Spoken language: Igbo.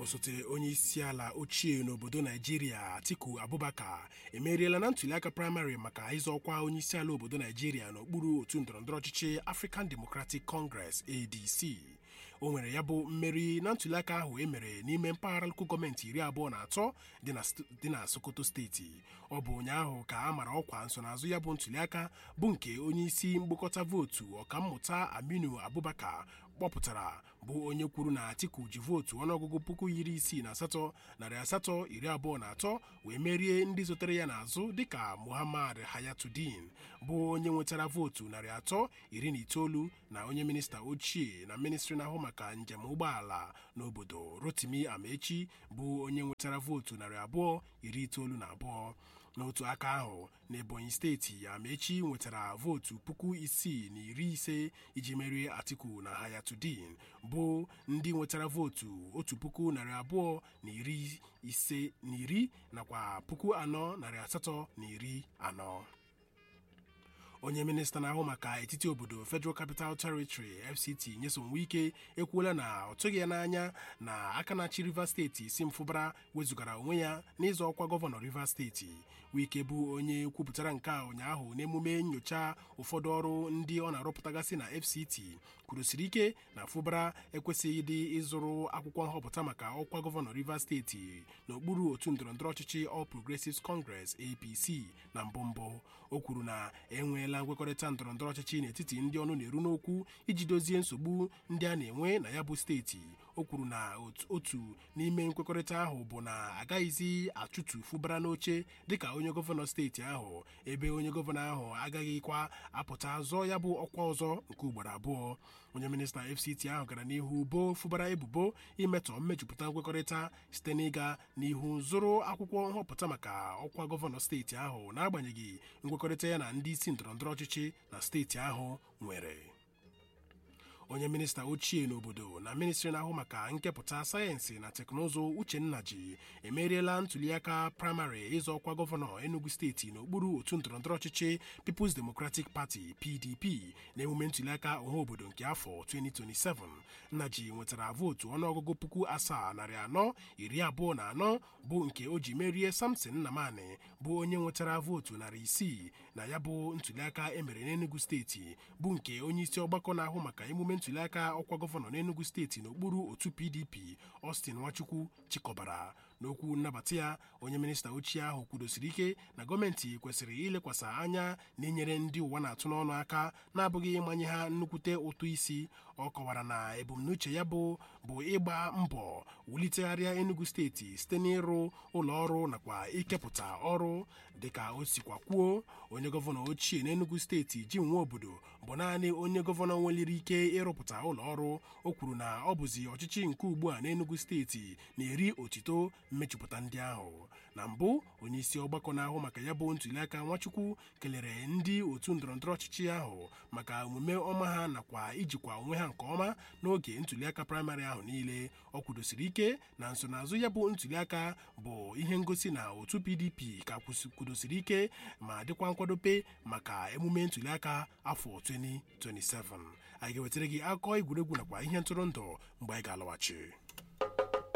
osote onye isi ala ochie n'obodo naijiria atiku abubakar emeriela na ntuliaka praịmarị maka ịzọ ọkwa onye isi ala obodo naijiria n'okpuru otu ndọrọndọrọ ọchịchị african democratic congress adc o nwere ya bụ mmeri na ntuliaka ahụ emere n'ime mpaghara nkụ gọọmenti iri abụọ na atọ dị na sokoto steeti ọ bụ ụnyaahụ ka a mara ọkwa nsonaazụ ya bụ ntuliaka bụ nke onye isi mgbakọta vootu ọkammụta aminu abubakar kpọpụtara bụ onye kwuru na atiku ji vootu ọnụọgụgụ puku iri isii na asatọ narị asatọ iri abụọ na atọ wee merie ndị sotere ya n'azụ dịka muhammad hayatudin bụ onye nwetara vootu narị atọ iri na itoolu na onye minista ochie na ministri na-ahụ maka njem ụgbọala n'obodo rotimi amechi bụ onye nwetara vootu narị abụọ iri itoolu na abụọ n'otu aka ahụ n'ebonyi steeti amechi nwetara vootu puku isii na iri ise iji merie atiku na hayatudin bụ ndị nwetara vootu otu puku narị abụọ na iri ise na iri nakwa puku anọ narị asatọ na iri anọ onye minista na-ahụ maka etiti obodo federal capital territory fct nyesom wike ekwuola na ọ tụghị ya n'anya na aka na-achị rivers steeti si mfụbara wezụgara onwe ya n'ịzọ ọkwa gọvanọ rivers steeti wike bụ onye kwupụtara nke a ụnyaahụ n'emume nyocha ụfọdụ ọrụ ndị ọ na-arụpụtagasị na fct kwurusiri ike na fụbara ekwesịghị dị ịzụrụ akwụkwọ nhọpụta maka ọkwa gọvanọ rivers steeti n'okpuru otu ndọrọndọrọ ọchịchị all progressives congress apc na mbụ mbụ o kwuru na enweela nkwekọrịta ndọrọndọrọ ọchịchị n'etiti ndị ọnụ na-eru n'okwu iji dozie nsogbu ndị a na-enwe na ya bụ steeti o kwuru na otu n'ime nkwekọrịta ahụ bụ na agaghịzi achụtu fụbara n'oche dịka onye gọvanọ steeti ahụ ebe onye gọvanọ ahụ agaghịkwa apụta zọọ ya bụ ọkwa ọzọ nke ugboro abụọ onye minista fct ahụ gara n'ihu boo fụbara ebubo imetọ mmejupụta nkwekọrịta site n'ịga n'ihu zụrụ akwụkwọ nhọpụta maka ọkwa gọvanọ steeti ahụ n'agbanyeghị nkwekọrịta ya na ndị isi ndọrọndọrọ ọchịchị na steeti ahụ nwere onye minista ochie n'obodo na ministri na-ahụ maka nkepụta sayensị na teknụzụ uchenna ji emeriela ntuliaka praịmarị ịzọ ọkwa gọvanọ enugu steeti n'okpuru otu ndọrọndọrọ ọchịchị peoples democratic party pdp na emume ntuliaka ọha obodo nke afọ 2027 nnaji nwetara vootu ọnụọgụgụ puku asaa narị anọ iri abụọ na anọ bụ nke o ji merie samson nnamani bụ onye nwetara vootu narị isii na ya bụ ntuliaka emere n'enugu steeti bụ nke onye isi ọgbakọ na-ahụ maka emume ntuliaka ọkwa gọvanọ n'enugu steeti n'okpuru otu pdp austin nwachukwu chịkọbara n'okwu nnabata ya onye minista ochie ahụ kwudosiri ike na gọọmenti kwesịrị ilekwasị anya na-enyere ndị ụwa na-atụ n'ọnụ aka na-abụghị ịmanye ha nnukwute ụtụ isi ọ kọwara na ebumnuche ya bụ bụ ịgba mbọ wulitegharịa enugu steeti site n'ịrụ ụlọ ọrụ nakwa ikepụta ọrụ dịka o sikwa kwuo onye gọvanọ ochie n'enugu steeti ji nwa obodo bụ naanị onye gọvanọ nweliri ike ịrụpụta ụlọ ọrụ o kwuru na ọ bụzi ọchịchị nke ugbu a n'enugu steeti na-eri otito mmejupụta ndị ahụ na mbụ onye isi ọgbakọ na-ahụ maka ya bụ ntuliaka nwachukwu kelere ndị otu ndọrọndọrọ ọchịchị ahụ maka omume ọma ha nakwa ijikwa onwe ha nke ọma n'oge ntuliaka praịmarị ahụ niile ọ kwudosiri ike na nsonaazụ ya bụ ntuliaka bụ ihe ngosi na otu pdp ka kwudosiri ike ma dịkwa nkwadobe maka emume ntuliaka afọ 2027 anyị ga-ewetara gị akụkọ egwuregwu nakwa ihe ntụrụndụ mgbe anyị ga-alọghachi